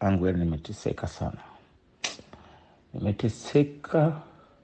angu, yani nimeteseka sana, nimeteseka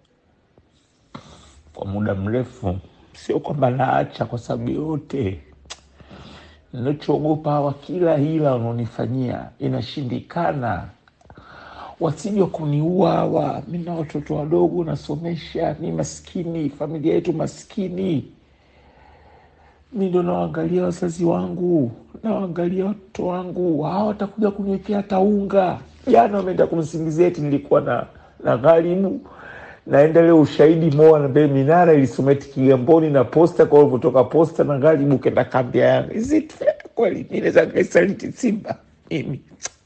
kwa muda mrefu. Sio kwamba naacha kwa sababu yote, ninachoogopa hawa, kila hila wanaonifanyia inashindikana, wasije kuniua hawa. Mi na watoto wadogo nasomesha, mi maskini, familia yetu maskini mi ndo nawaangalia wazazi wangu, nawaangalia watoto wangu, hawa watakuja kuniwekea hata unga. Jana wameenda kumsingizia eti nilikuwa na na gharibu, naenda leo ushahidi moa na mbele minara ilisoma eti Kigamboni na posta kwa ulivyotoka posta na gharibu kenda kambi ya Yanga. Is kweli mi naweza nikaisaliti Simba mimi?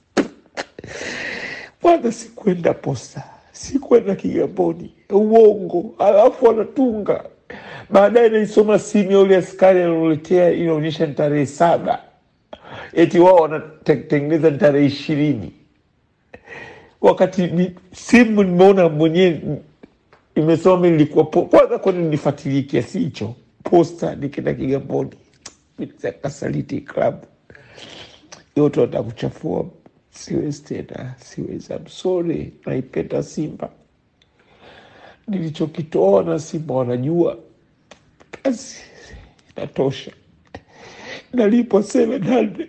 Kwanza sikwenda posta, sikwenda Kigamboni, uongo. Alafu wanatunga baadaye naisoma simu ya ule askari alioletea inaonyesha ni tarehe saba, eti wao wanatengeneza ni tarehe ishirini, wakati ni simu nimeona mwenyewe imesoma mi nilikuwa po- kwanza, kwani nifuatilie kiasi hicho posta nikienda Kigamboni kasaliti klabu yote wataka kuchafua. Siwezi tena, siwezi. I'm sorry, naipenda Simba, nilichokitoa na Simba wanajua kazi inatosha, nalipwa 700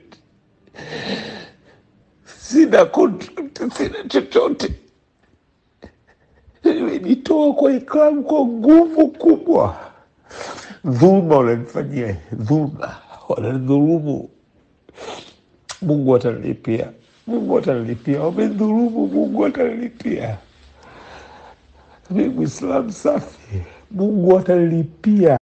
sina contract, sina chochote. Nimejitoa kwa iklabu kwa nguvu kubwa. Dhuluma wananifanyia, dhuluma wananidhulumu. Mungu atanilipia, Mungu atanilipia. Wamedhulumu, Mungu atanilipia. Mi Mwislamu safi, Mungu atanilipia.